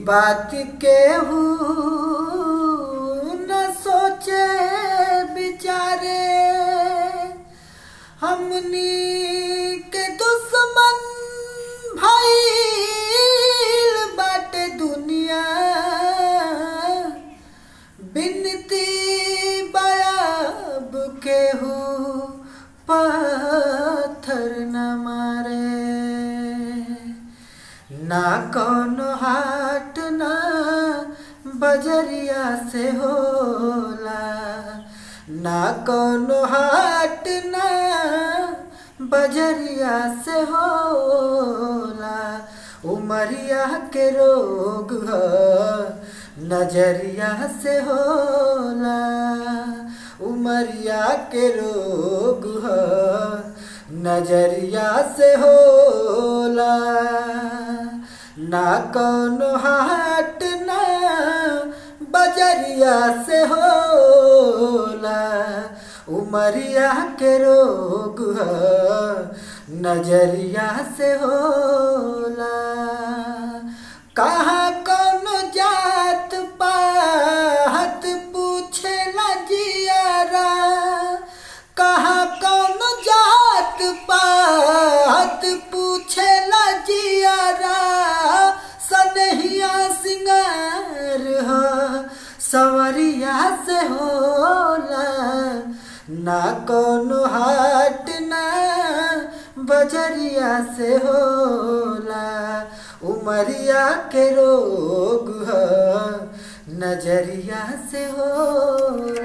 बात केहू न सोचे बिचारे हमनी के दुश्मन भइल बाटे दुनिया बिनती बयाब केहू पत्थर न मारे ना कौनो हाट ना बजरिया से होला ना कौनो हाट ना बजरिया से होला उमरिया के रोग ह नजरिया से होला उमरिया के रोग ह नजरिया से होला ना कौनो हाट ना बजरिया से होला उमरिया के रोग ह नजरिया से होला कहाँ कौनो जात पात पूछेला जियारा कहाँ कौनो जात पात पूछेला जियारा सनहिया सिंगार ह सवरिया से होला ना कौनो हाट ना बजरिया से होला उमरिया के रोग ह नजरिया से होला